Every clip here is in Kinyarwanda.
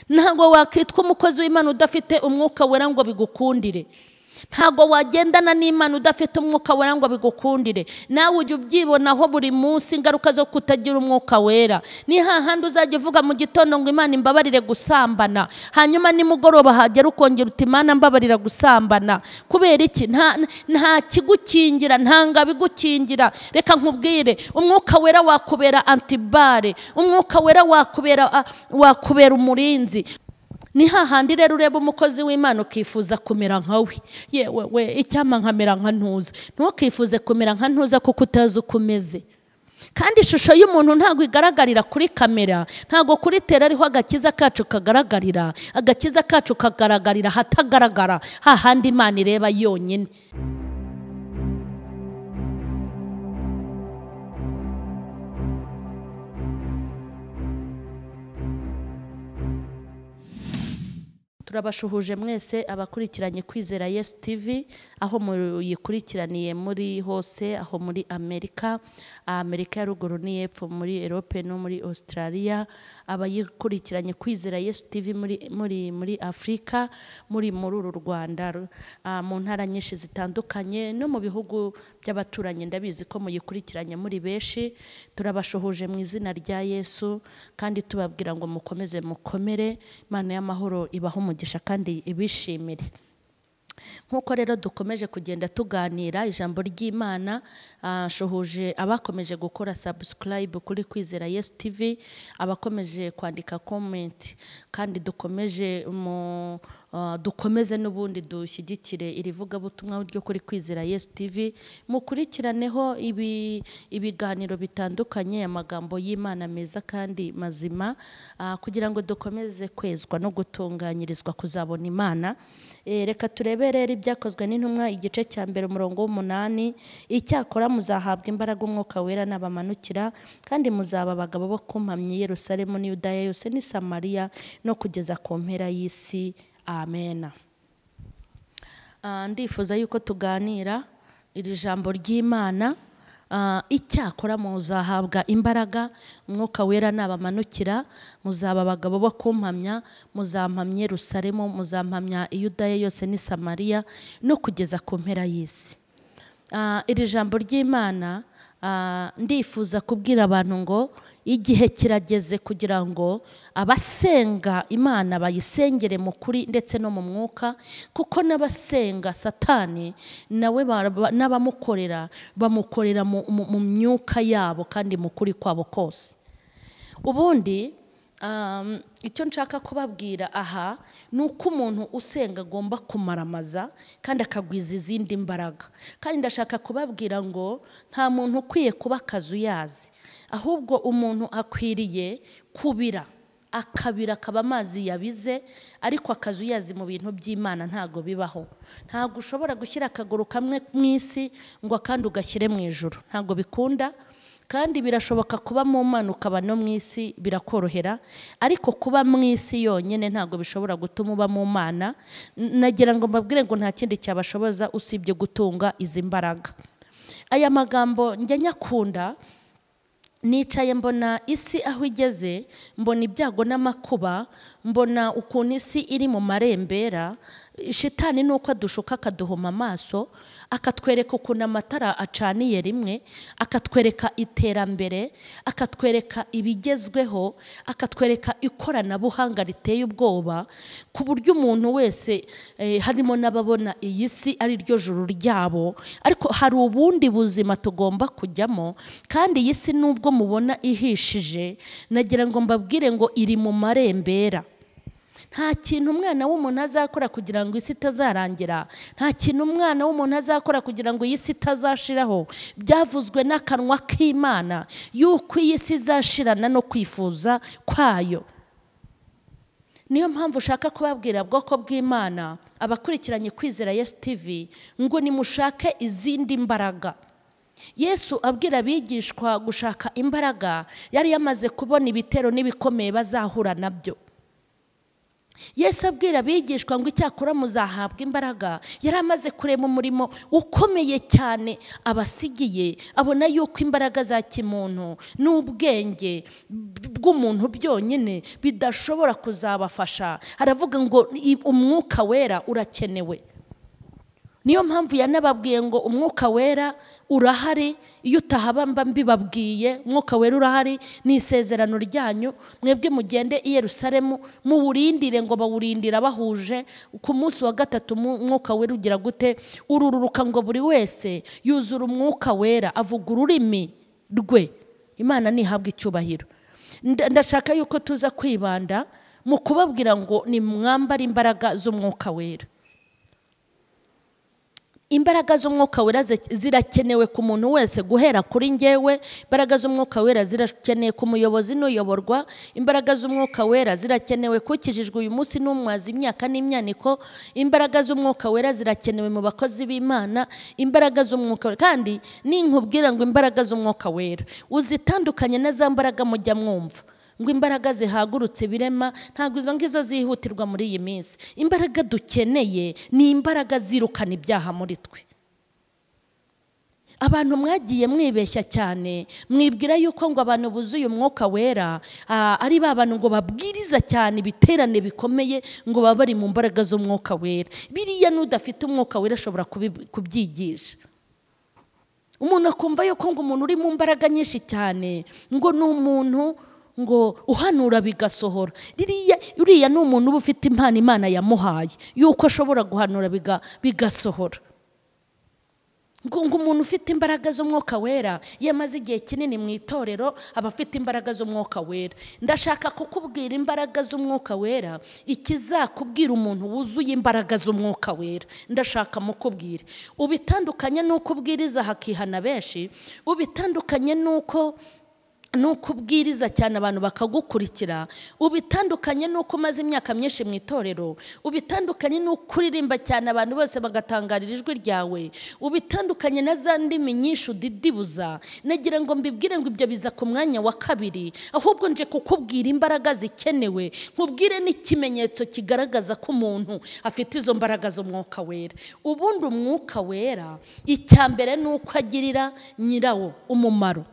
ntabwo wakitwa umukozi w'imana udafite umwuka wera ngo bigukundire ntabwo wagendana n'imana udafite umwuka wera ngo bigukundire nawe ujya ubyibonaho buri munsi ingaruka zo kutagira umwuka wera ni hahandi uzajya uvuga mu gitondo ngo imana imbabarire gusambana hanyuma nimugoroba hagera ukongera uti imana mbabarira gusambana kubera iki nta nta kigukingira nta ngabo igukingira reka nkubwire umwuka wera wakubera antibare umwuka wera wakubera wakubera umurinzi ni hahandi rero ureba umukozi w'imana ukifuza kumera nka we yewe we icyampa nkamera nka ntuza ntukifuze kumera nka ntuza kuko utazi uko umeze kandi ishusho y'umuntu ntabwo igaragarira kuri kamera ntabwo kuri tera ariho agakiza kacu kagaragarira agakiza kacu kagaragarira ahatagaragara hahandi imana ireba yonyine turabashuhuje mwese abakurikiranye kwizera yesu tivi aho muyikurikiraniye muri hose aho muri amerika amerika ya ruguru n'iy'epfo muri erope no muri australia abayikurikiranye kwizera yesu tivi muri muri afurika muri muri uru rwanda mu ntara nyinshi zitandukanye no mu bihugu by'abaturanyi ndabizi ko muyikurikiranye muri benshi turabashuhuje mu izina rya yesu kandi tubabwira ngo mukomeze mukomere imana y'amahoro ibaho umugisha kandi ibishimire nk'uko rero dukomeje kugenda tuganira ijambo ry'imana nshuhuje abakomeje gukora sabusikarayibu kuri kwizera yesu tivi abakomeje kwandika komenti kandi dukomeje mu dukomeze n'ubundi dushyigikire iri vugabutumwa ryo kuri kwizera yesu tivi mukurikiraneho ibiganiro bitandukanye amagambo y'imana meza kandi mazima kugira ngo dukomeze kwezwa no gutunganyirizwa kuzabona imana reka turebe rero ibyakozwe n'intumwa igice cya mbere umurongo w'umunani icyakora muzahabwa imbaraga umwuka wera n'abamanukira kandi muzaba abagabo bo kumpamyi Yerusalemu n'iyudaya yose ni Samariya no kugeza ku mpera y'isi amena ndifuza yuko tuganira iri jambo ry'imana icyakora muzahabwa imbaraga umwuka wera n'abamanukira muzaba abagabo bo kumpamya muzampamye rusaremo muzampamya iyudaya yose ni samariya no kugeza ku mpera y'isi iri jambo ry'imana ndifuza kubwira abantu ngo igihe kirageze kugira ngo abasenga imana bayisengere mu kuri ndetse no mu mwuka kuko n'abasenga satani nawe n'abamukorera bamukorera mu myuka yabo kandi mu kuri kwabo kose ubundi icyo nshaka kubabwira aha ni uko umuntu usenga agomba kumaramaza kandi akagwiza izindi mbaraga kandi ndashaka kubabwira ngo nta muntu ukwiye kuba akazi uyazi ahubwo umuntu akwiriye kubira akabira akaba amazi yabize ariko akazi uyazi mu bintu by'imana ntabwo bibaho ntabwo ushobora gushyira akaguru kamwe mu isi ngo akandi ugashyire mu ijoro ntabwo bikunda kandi birashoboka kuba mu mana ukaba no mu isi birakorohera ariko kuba mu isi yonyine ntabwo bishobora gutuma uba mu mana nagira ngo mbabwire ngo nta kindi cyabashoboza usibye gutunga izi mbaraga aya magambo njya nyakunda nicaye mbona isi aho igeze mbona ibyago n'amakuba mbona ukuntu isi iri mu marembera shitani ni uko adushuka akaduhoma amaso akatwereka ukuntu amatara acaniye rimwe akatwereka iterambere akatwereka ibigezweho akatwereka ikoranabuhanga riteye ubwoba ku buryo umuntu wese harimo n'ababona iyi si ari ryo juru ryabo ariko hari ubundi buzima tugomba kujyamo kandi iyi si n'ubwo mubona ihishije nagira ngo mbabwire ngo iri mu marembera nta kintu umwana w'umuntu azakora kugira ngo isi itazarangira nta kintu umwana w'umuntu azakora kugira ngo iyi si itazashiraho byavuzwe n'akanwa k'imana y'uko iyi si izashirana no kwifuza kwayo niyo mpamvu ushaka kubabwira bwoko bw'imana abakurikiranye kwizera yesu tivi ngo nimushake izindi mbaraga yesu abwira abigishwa gushaka imbaraga yari yamaze kubona ibitero n'ibikomeye bazahura nabyo yesu abwira abigishwa ngo icyakora muzahabwa imbaraga yari amaze kureba umurimo ukomeye cyane abasigiye abona yuko imbaraga za kimuntu n'ubwenge bw'umuntu byonyine bidashobora kuzabafasha aravuga ngo "I- umwuka wera urakenewe niyo mpamvu yanababwiye ngo umwuka wera urahari iyo utahaba mba mbibabwiye umwuka wera urahari ni isezerano ryanyu mwebwe mugende i yerusalemu muwurindire ngo bawurindire abahuje ku munsi wa gatatu mu- umwuka wera ugira gute urururuka ngo buri wese yuzura umwuka wera avuga ururimi rwe imana ntihabwe icyubahiro Nda- ndashaka yuko tuza kwibanda mu kubabwira ngo nimwambare imbaraga z'umwuka wera imbaraga z'umwuka wera zi- zirakenewe ku muntu wese guhera kuri ngewe imbaraga z'umwuka wera zirakenewe ku muyobozi n'uyoborwa imbaraga z'umwuka wera zirakenewe ku ukijijwe uyu munsi n'umwazi imyaka n'imyaniko imbaraga z'umwuka wera zirakenewe mu bakozi b'imana imbaraga z'umwuka wera kandi ninkubwira ngo imbaraga z'umwuka wera uzitandukanye na za mbaraga mujya mwumva ngo imbaraga zihagurutse ibirema ntabwo izo ngizo zihutirwa muri iyi minsi imbaraga dukeneye ni imbaraga zirukana ibyaha muri twe abantu mwagiye mwibeshya cyane mwibwira yuko ngo abantu buzuye umwuka wera ah, ari ba bantu ngo babwiriza cyane ibiterane bikomeye ngo baba bari mu mbaraga z'umwuka wera biriya n'udafite umwuka wera ashobora kubi- kubyigisha umuntu akumva yuko ngo umuntu uri mu mbaraga nyinshi cyane ngo ni umuntu ngo uhanura bigasohora ririya uriya ni umuntu uba ufite impano imana yamuhaye yuko ashobora guhanura biga- bigasohora ngo ngo umuntu ufite imbaraga z'umwuka wera iyo amaze igihe kinini mu itorero aba afite imbaraga z'umwuka wera ndashaka kukubwira imbaraga z'umwuka wera ikizakubwira umuntu wuzuye imbaraga z'umwuka wera ndashaka mukubwire ubitandukanye n'uko ubwiriza hakihana benshi ubitandukanye n'uko nuko ubwiriza cyane abantu bakagukurikira ubitandukanye n'uko umaze imyaka myinshi mu itorero ubitandukanye n'uko uririmba cyane abantu bose bagatangarira ijwi ryawe ubitandukanye na za ndimi nyinshi udidibuza nagira ngo mbibwire ngo ibyo biza ku mwanya wa kabiri ahubwo nje kukubwira imbaraga zikenewe nkubwire n'ikimenyetso kigaragaza ko umuntu afite izo mbaraga z'umwuka wera ubundi umwuka wera icya mbere ni uko agirira nyirawo umumaro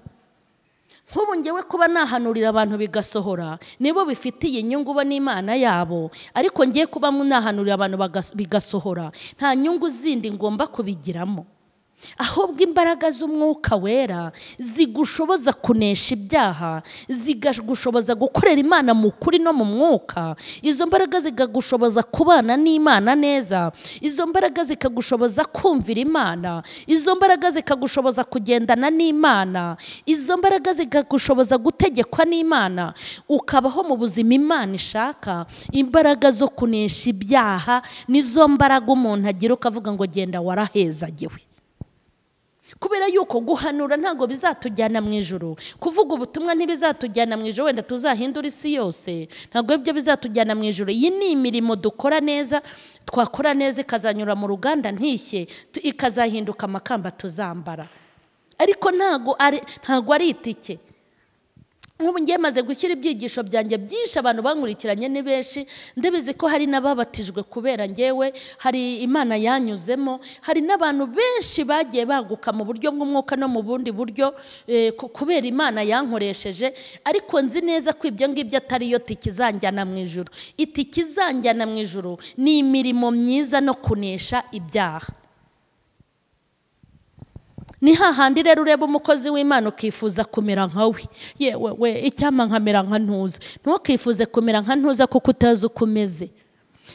nk'ubu ngewe kuba nahanurira abantu bigasohora nibo bifitiye inyungu bo n'imana yabo ariko ngiye kuba nahanurira abantu bagas- bigasohora nta nyungu zindi ngomba kubigiramo ahubwo imbaraga z'umwuka wera zigushoboza kunesha ibyaha zigagushoboza gukorera imana mu kuri no mu mwuka izo mbaraga zikagushoboza kubana n'imana neza izo mbaraga zikagushoboza kumvira imana izo mbaraga zikagushoboza kugendana n'imana izo mbaraga zikagushoboza gutegekwa n'imana ukabaho mu buzima imana ishaka imbaraga zo kunesha ibyaha nizo mbaraga umuntu agira ukavuga ngo genda warahezagiwe kubera yuko guhanura ntabwo bizatujyana mu ijoro kuvuga ubutumwa ntibizatujyana mu ijoro wenda tuzahindura isi yose ntabwo ibyo bizatujyana mu ijoro iyi ni imirimo dukora neza twakora neza ikazanyura mu ruganda ntishye tu- ikazahinduka amakamba tuzambara ariko ntabwo ari ntabwo ari itike nk'ubu ngiye maze gushyira ibyigisho byanjye byinshi abantu bankurikiranye ni benshi ndabizi ko hari n'ababatijwe kubera ngewe hari imana yanyuzemo hari n'abantu benshi bagiye baguka mu buryo bw'umwuka no mu bundi buryo eh, ku- kubera imana yankoresheje ariko nzi neza ko ibyo ngibyo atari yo tiki izanjyana mu ijoro itiki izanjyana mu ijoro ni imirimo myiza no kunesha ibyaha ni hahandi rero ureba umukozi w'imana ukifuza kumera nka we yewe we icyampa nkamera nka ntuza ntukifuze kumera nka ntuza kuko utazi uko umeze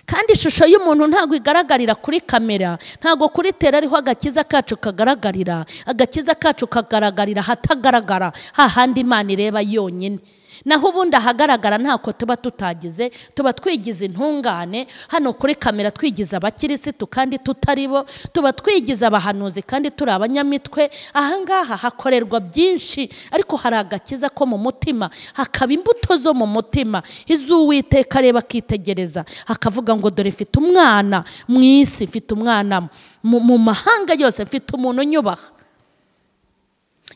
kandi ishusho y'umuntu ntabwo igaragarira kuri kamera ntabwo kuri tera ariho agakiza kacu kagaragarira agakiza kacu kagaragarira ahatagaragara hahandi imana ireba yonyine naho ubundi ahagaragara ntako tuba tutagize tuba twigize intungane hano kuri kamera twigize abakirisitu kandi tutari bo tuba twigize abahanuzi kandi turi abanyamitwe ahangaha hakorerwa byinshi ariko hari agakiza ko mu mutima hakaba imbuto zo mu mutima iz'uwiteka areba akitegereza akavuga ngo dore mfite umwana mu isi mfite umwana mu- mu mahanga yose mfite umuntu unyubaha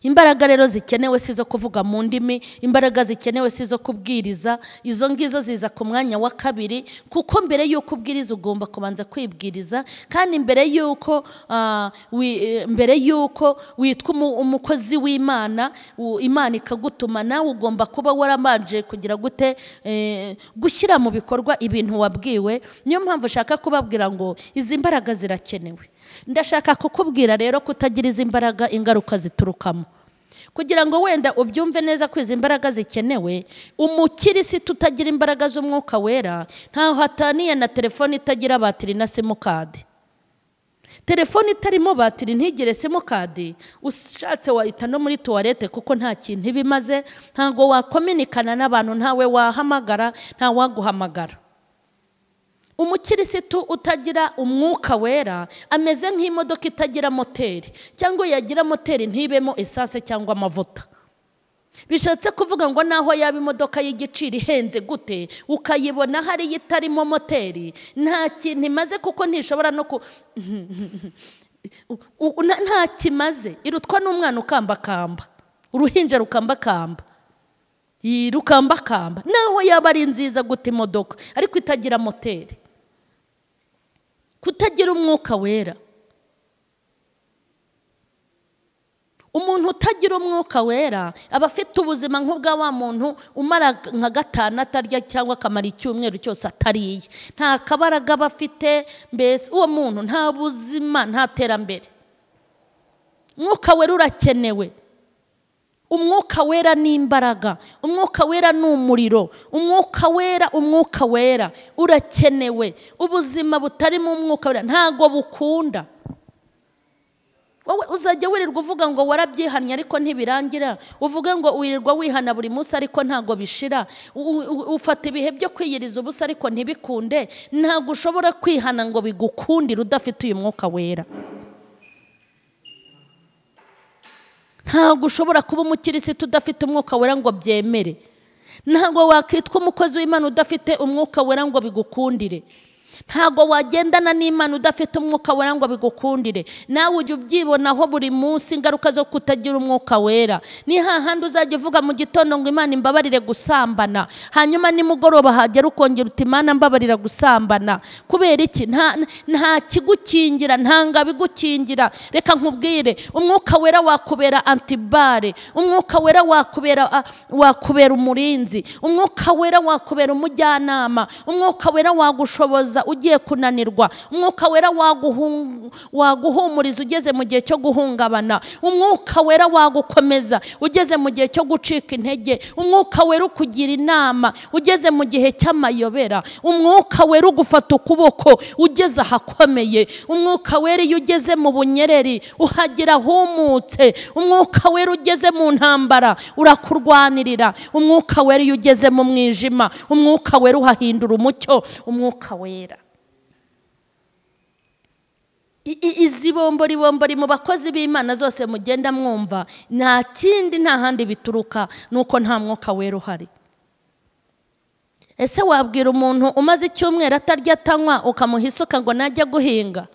imbaraga rero zikenewe si izo kuvuga mu ndimi imbaraga zikenewe si izo kubwiriza izo ngizo ziza ku mwanya wa kabiri kuko mbere y'uko ubwiriza ugomba kubanza kwibwiriza kandi mbere y'uko ah, wi- eh, mbere y'uko witwa umu- umukozi w'imana u- imana ikagutuma nawe ugomba kuba waramanje kugira gute eh, gushyira mu bikorwa ibintu wabwiwe niyo mpamvu ushaka kubabwira ngo izi mbaraga zirakenewe ndashaka kukubwira rero kutagira izi mbaraga ingaruka ziturukamo kugira ngo wenda ubyumve neza ko izi mbaraga zikenewe umukirisitu utagira imbaraga z'umwuka wera ntaho ataniye na telefone itagira batiri na simukadi telefone itarimo batiri ntigire simukadi ushatse wayita no muri tuwarete kuko nta kintu iba imaze ntabwo wakominikana n'abantu ntawe wahamagara ntawaguhamagara umukirisitu utagira umwuka wera ameze nk'imodoka itagira moteri cyangwa yagira moteri ntibemo esase cyangwa amavuta bishatse kuvuga ngo naho yaba imodoka y'igiciro ihenze gute ukayibona hariya itarimo moteri nta kintu imaze kuko ntishobora no ku u- u- na- nta kimaze irutwa n'umwana ukambakamba uruhinja rukambakamba Iyi rukambakamba naho yaba ari nziza gute imodoka ariko itagira moteri kutagira umwuka wera umuntu utagira umwuka wera aba afite ubuzima nk'ubwa wa muntu umara nka gatanu atarya cyangwa akamara icyumweru cyose atariye nta kabaraga aba afite mbese uwo muntu nta buzima nta terambere umwuka wera urakenewe umwuka wera ni imbaraga umwuka wera ni umuriro umwuka wera umwuka wera urakenewe ubuzima butarimo umwuka wera ntabwo bukunda wowe uzajya wirirwa uvuga ngo warabyihannye ariko ntibirangira uvuge ngo wirirwa wihana buri munsi ariko ntabwo bishira U- u- ufata ibihe byo kwiyiriza ubusa ariko ntibikunde ntabwo ushobora kwihana ngo bigukundire udafite uyu mwuka wera ntabwo ushobora kuba umukirisitu udafite umwuka wera ngo byemere ntabwo wakitwa umukozi w'imana udafite umwuka wera ngo bigukundire ntabwo wagendana n'imana udafite umwuka wera ngo bigukundire nawe ujya ubyibonaho buri munsi ingaruka zo kutagira umwuka wera ni hahandi uzajya uvuga mu gitondo ngo imana imbabarire gusambana hanyuma nimugoroba hagera ukongera uti imana mbabarira gusambana kubera iki nta nta kigukingira nta ngabi igukingira reka nkubwire umwuka wera wakubera antibare umwuka wera wakubera a- wakubera umurinzi umwuka wera wakubera umujyanama umwuka wera wagushoboza ugiye kunanirwa umwuka wera waguhung- waguhumuriza ugeze mu gihe cyo guhungabana umwuka wera wagukomeza ugeze mu gihe cyo gucika intege umwuka wera ukugira inama ugeze mu gihe cy'amayobera umwuka wera ugufata ukuboko ugeze ahakomeye umwuka wera iyo ugeze mu bunyereri uhagira humutse umwuka wera ugeze mu ntambara urakurwanirira umwuka wera iyo ugeze mu mwijima umwuka wera uhahindura umucyo umwuka wera I- i- izi bomboribombori mu bakozi b'imana zose mugenda mwumva nta kindi nta handi bituruka nuko nta mwuka wera uhari ese wabwira umuntu umaze icyumweru atarya atanywa ukamuha isuka ngo najya guhinga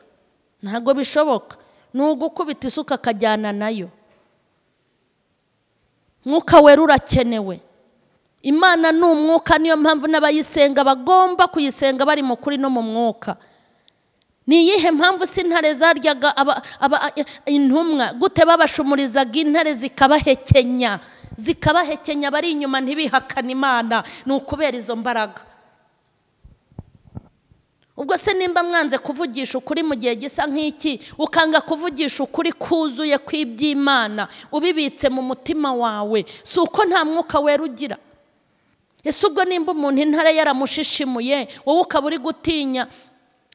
ntabwo bishoboka ni ugukubita isuka akajyana nayo mwuka wera urakenewe imana ni umwuka niyo mpamvu n'abayisenga bagomba kuyisenga bari mu kuri no mu mwuka ni iyihe mpamvu si intare zaryaga aba- aba- intumwa gute babashumurizaga intare zikabahekenya zikabahekenya bari inyuma ntibihakane imana ni ukubera izo mbaraga ubwo se nimba mwanze kuvugisha ukuri mu gihe gisa nk'iki ukanga kuvugisha ukuri kuzuye kw'iby'imana ubibitse mu mutima wawe si uko nta mwuka wera ugira ese ubwo nimba umuntu intare yaramushishimuye wowe ukaba uri gutinya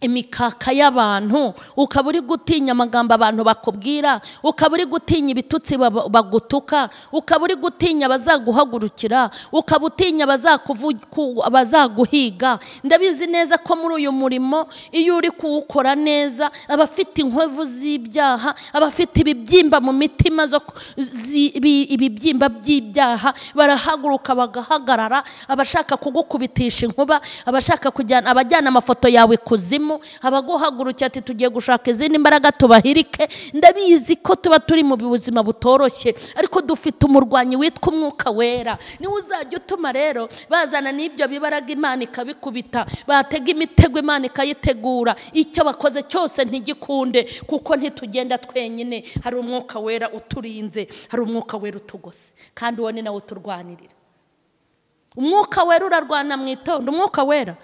imikaka y'abantu ukaba uri gutinya amagambo abantu bakubwira ukaba uri gutinya ibitutsi baba- bagutuka ukaba uri gutinya abazaguhagurukira ukaba utinya abazakuvu- ku- abazaguhiga ndabizi neza ko muri uyu murimo iyo uri kuwukora neza abafite inkovu z'ibyaha abafite ibibyimba mu mitima zo ku- zi- ibi- ibibyimba by'ibyaha barahaguruka bagahagarara abashaka kugukubitisha inkuba abashaka kujyana abajyana amafoto yawe ikuzimu turimo haba guhagurukira ati tugiye gushaka izindi mbaraga tubahirike ndabizi ko tuba turi mu buzima butoroshye ariko dufite umurwanyi witwa umwuka wera niwe uzajya utuma rero bazana n'ibyo bibaraga imana ikabikubita batega imitego imana ikayitegura icyo bakoze cyose ntigikunde kuko ntitugenda twenyine hari umwuka wera uturinze hari umwuka wera utugose kandi uwo ni nawe uturwanirira umwuka wera urarwana mu itondo umwuka wera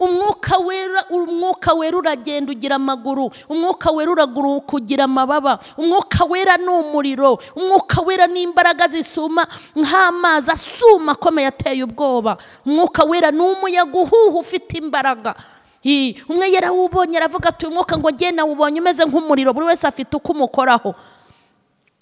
umwuka wera umwuka wera uragenda ugira amaguru umwuka wera uraguruka ugira amababa umwuka wera ni umuriro umwuka wera ni imbaraga zisuma nk'amazi asuma akomeye ateye ubwoba umwuka wera ni umuyaga uhuha ufite imbaraga umwe yarawubonye aravuga ati uyu mwuka ngo ngenda wubonye umeze nk'umuriro buri wese afite uko umukoraho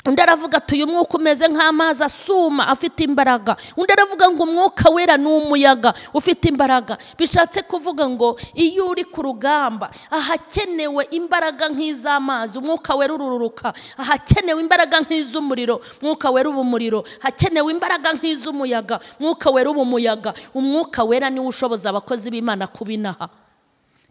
undi aravuga ati uyu mwuka umeze nk'amazi asuma afite imbaraga undi aravuga ngo umwuka wera ni umuyaga ufite imbaraga bishatse kuvuga ngo iyo uri ku rugamba ahakenewe imbaraga nk'iz'amazi umwuka wera urururuka ahakenewe imbaraga nk'iz'umuriro umwuka wera uba umuriro hakenewe imbaraga nk'iz'umuyaga umwuka wera uba umuyaga umwuka wera niwo ushoboza abakozi b'imana kubinaha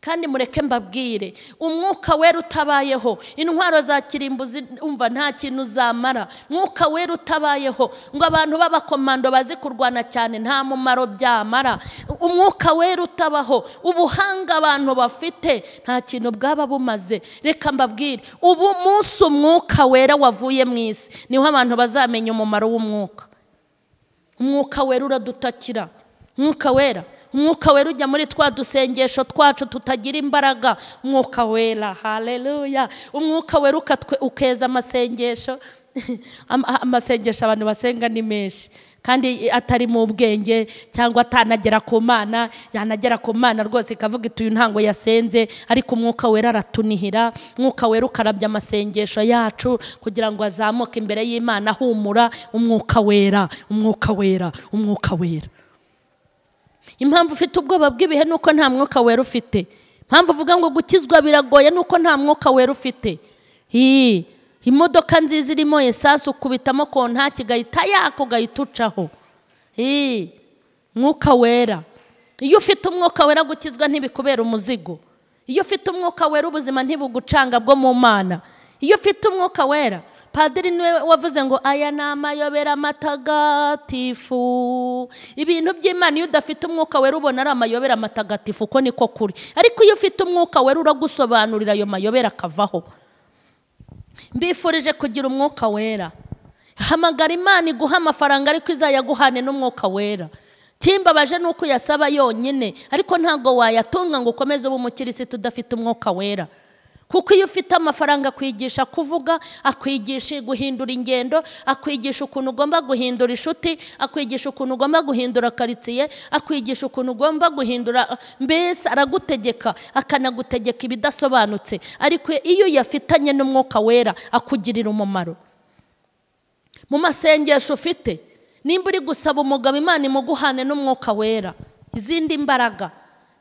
kandi mureke mbabwire umwuka wera utabayeho intwaro za kirimbuzi umva nta kintu zamara mwuka wera utabayeho ngo abantu b'abakomando bazi kurwana cyane nta mumaro byamara umwuka wera utabaho ubuhanga abantu bafite nta kintu bwaba bumaze reka mbabwire ubu munsi umwuka wera wavuye mu isi niho abantu bazamenya umumaro w'umwuka umwuka wera uradutakira umwuka wera umwuka wera ujya muri twa dusengesho twacu tutagira imbaraga umwuka wera hareruya umwuka wera ukeza amasengesho amasengesho abantu basenga ni menshi kandi atari mu bwenge cyangwa atanagera ku mana yanagera ku mana rwose ikavuga iti uyu ntango yasenze ariko umwuka wera aratunihira umwuka wera ukarabya amasengesho yacu kugira ngo azamuke imbere y'imana ahumura umwuka wera umwuka wera umwuka wera impamvu ufite ubwoba bw'ibihe ni uko nta mwuka wera ufite impamvu uvuga ngo gukizwa biragoye ni uko nta mwuka wera ufite imodoka nziza irimo esansi ukubitamo kontaki igahita yaka ugahita ucaho mwuka wera iyo ufite umwuka wera gukizwa ntibikubera umuzigo iyo ufite umwuka wera ubuzima ntibugucanga bwo mu mana iyo ufite umwuka wera padiri niwe wavuze ngo aya ni amayobera matagatifu ibintu by'imana iyo udafite umwuka wera ubona ari amayobera matagatifu uko niko kuri ariko iyo ufite umwuka wera uragusobanurira ayo mayobera akavaho mbifurije kugira umwuka wera hamagara imana iguha amafaranga ariko izayaguhane n'umwuka wera kimbabaje ni uko uyasaba yonyine ariko ntabwo wayatunga ngo ukomeze ube umukirisitu udafite umwuka wera kuko iyo ufite amafaranga akwigisha kuvuga akwigisha guhindura ingendo akwigisha ukuntu ugomba guhindura inshuti akwigisha ukuntu ugomba guhindura karitsiye akwigisha ukuntu ugomba guhindura mbese aragutegeka akanagutegeka ibidasobanutse ariko iyo uyafitanye n'umwuka wera akugirira umumaro mu masengesho ufite nimba uri gusaba umugabo imana imuguhane n'umwuka wera izindi mbaraga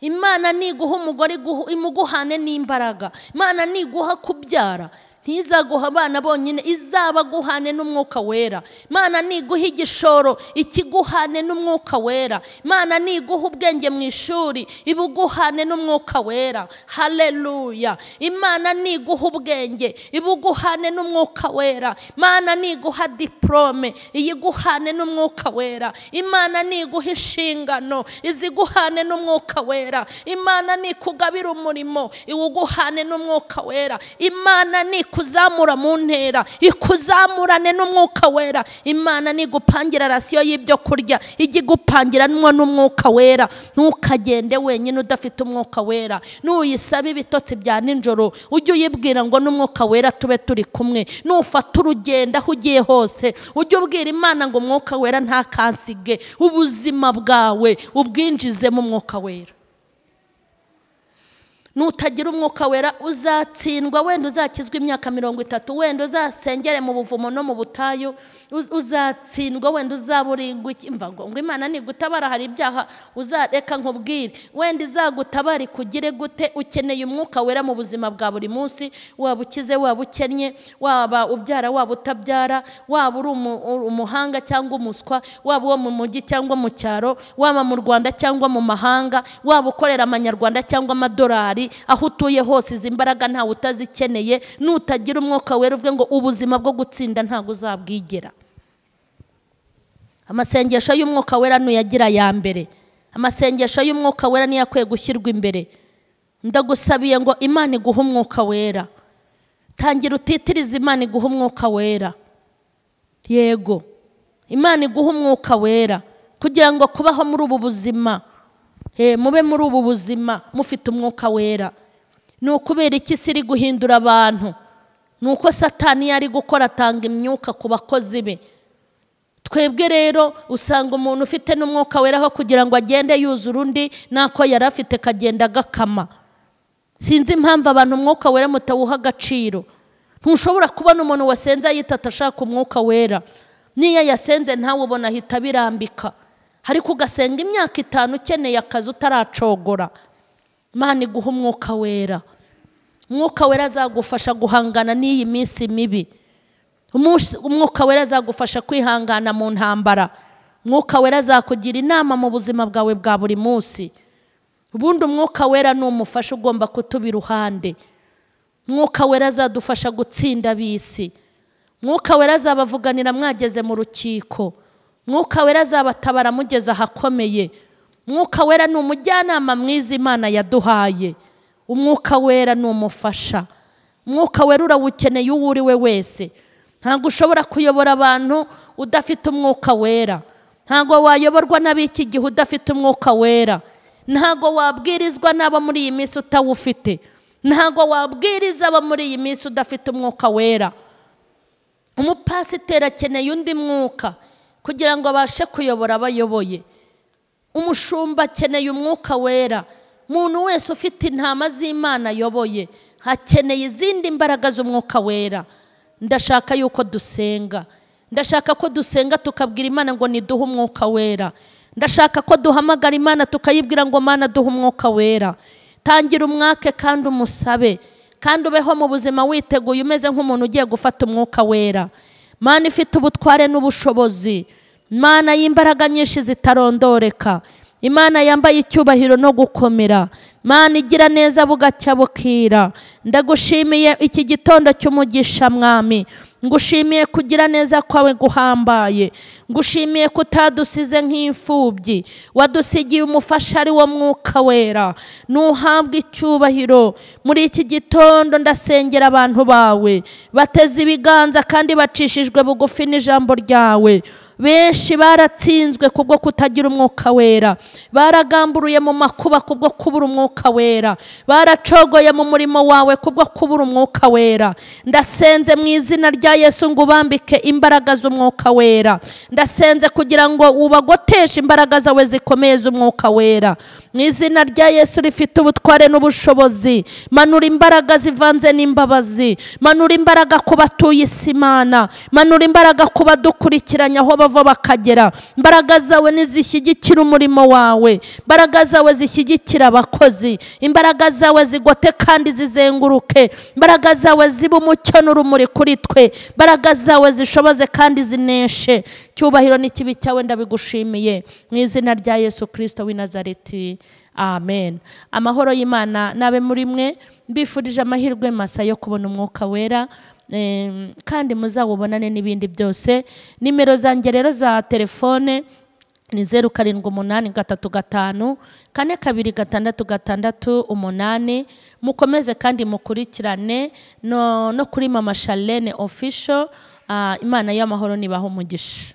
imana niguha umugore imuguhane n'imbaraga imana niguha kubyara ntizaguha abana bonyine izabaguhane n'umwuka wera imana niguha igishoro ikiguhane n'umwuka wera imana niguha ubwenge mu ishuri ibuguhane n'umwuka wera hareruya imana niguha ubwenge ibuguhane n'umwuka wera imana niguha diporome iyiguhane n'umwuka wera imana niguha inshingano iziguhane n'umwuka wera imana nikugabira umurimo iwuguhane n'umwuka wera imana nikuguhane kuzamura mu ntera ikuzamurane n'umwuka wera imana nigupangira rasiyo y'ibyo kurya ijya igupangiranwa n'umwuka wera ntukagende wenyine udafite umwuka wera nuyisaba ibitotsi bya nijoro ujye uyibwira ngo n'umwuka wera tube turi kumwe nufata urugendo aho ugiye hose ujye ubwira imana ngo umwuka wera ntakasige ubuzima bwawe ubwinjizemo umwuka wera nutagira umwuka wera uzatsindwa wenda uzakizwa imyaka mirongo itatu wenda uzasengere mu buvumo no mu butayu uzatsindwa wenda uzaburingwa imvago ngo imana nigutabara hari ibyaha uzareka nkubwire wenda izagutabara ikugire gute ukeneye umwuka wera mu buzima bwa buri munsi waba ukize waba ukennye waba ubyara waba utabyara waba uri umuhanga cyangwa umuswa waba uwo mu mujyi cyangwa mu cyaro waba mu rwanda cyangwa mu mahanga waba ukorera amanyarwanda cyangwa amadolari hari aho utuye hose izi mbaraga ntawe utazikeneye nutagira umwuka wera uvuge ngo ubuzima bwo gutsinda ntabwo uzabwigera amasengesho y'umwuka wera nuyagira aya mbere amasengesho y'umwuka wera niyo akwiye gushyirwa imbere ndagusabiye ngo imana iguhe umwuka wera tangira utitirize imana iguhe umwuka wera yego imana iguha umwuka wera kugira ngo kubaho muri ubu buzima mube muri ubu buzima mufite umwuka wera ni ukubera iki isi iri guhindura abantu ni uko satani yari gukora atanga imyuka ku bakozi be twebwe rero usanga umuntu ufite n'umwuka wera aho kugira ngo agende yuzura undi n'ako yari afite kagenda agakama sinzi impamvu abantu umwuka wera mutawuha agaciro ntushobora kubona umuntu wasenze yitata ashaka umwuka wera n'iyo yasenze ntawe ubona ahita abirambika ariko ugasenga imyaka itanu ukeneye akazi utaracogora imana iguha umwuka wera umwuka wera azagufasha guhangana n'iyi minsi mibi umwuka wera azagufasha kwihangana mu ntambara umwuka wera azakugira inama mu buzima bwawe bwa buri munsi ubundi umwuka wera ni umufasha ugomba kutuba iruhande umwuka wera azadufasha gutsinda abisi umwuka wera azabavuganira mwageze mu rukiko umwuka wera azabatabara mugeze ahakomeye umwuka wera ni umujyanama mwiza imana yaduhaye umwuka wera ni umufasha umwuka wera urawukeneye uwo uri we wese ntabwo ushobora kuyobora abantu udafite umwuka wera ntabwo wayoborwa n'ab'iki gihe udafite umwuka wera ntabwo wabwirizwa n'abo muri iyi minsi utawufite ntabwo wabwiriza abo muri iyi minsi udafite umwuka wera umupasiteri akeneye undi mwuka kugira ngo abashe kuyobora abayoboye umushumba akeneye umwuka wera umuntu wese ufite intama z'imana ayoboye hakeneye izindi mbaraga z'umwuka wera ndashaka yuko dusenga ndashaka ko dusenga tukabwira imana ngo niduhe umwuka wera ndashaka ko duhamagara imana tukayibwira ngo mana duhe umwuka wera tangira umwake kandi umusabe kandi ubeho mu buzima witeguye umeze nk'umuntu ugiye gufata umwuka wera mana ifite ubutware n'ubushobozi imana y'imbaraga nyinshi zitarondoreka imana yambaye icyubahiro no gukomera Mana igira neza bugacya bukira ndagushimiye iki gitondo cy'umugisha mwami ngushimiye kugira neza kwawe guhambaye ngushimiye ko utadusize nk'imfubyi wadusigiye umufasha ari wo mwuka wera ntuhabwe icyubahiro muri iki gitondo ndasengera abantu bawe bateze ibiganza kandi bacishijwe bugufi n'ijambo ryawe benshi baratsinzwe kubwo kutagira umwuka wera baragamburiye mu makuba kubwo kubura umwuka wera baracogoye mu murimo wawe kubwo kubura umwuka wera ndasenze mu izina rya yesu ngo ubambike imbaraga z'umwuka wera ndasenze kugira ngo ubagoteshe imbaraga zawe zikomeye z'umwuka wera mu izina rya yesu rifite ubutware n'ubushobozi manura imbaraga zivanze n'imbabazi manura imbaraga ku batuye isi imana manura imbaraga ku badukurikiranya aho bava bakagera imbaraga zawe ntizishyigikira umurimo wawe imbaraga zawe zishyigikira abakozi imbaraga zawe zigote kandi zizenguruke imbaraga zawe ziba umucyo n'urumuri kuri twe imbaraga zawe zishoboze kandi zineshe cyubahiro n'ikibi cyawe ndabigushimiye mu izina rya yesu kirisito w'i nazareti amen amahoro y'imana n'abe muri mwe mbifurije amahirwe masa yo kubona umwuka wera kandi muzawubonane n'ibindi byose nimero zanjye rero za telefone ni zeru karindwi umunani gatatu gatanu kane kabiri gatandatu gatandatu umunani mukomeze kandi mukurikirane no kuri mama shalene ofisho imana y'amahoro nibaha umugisha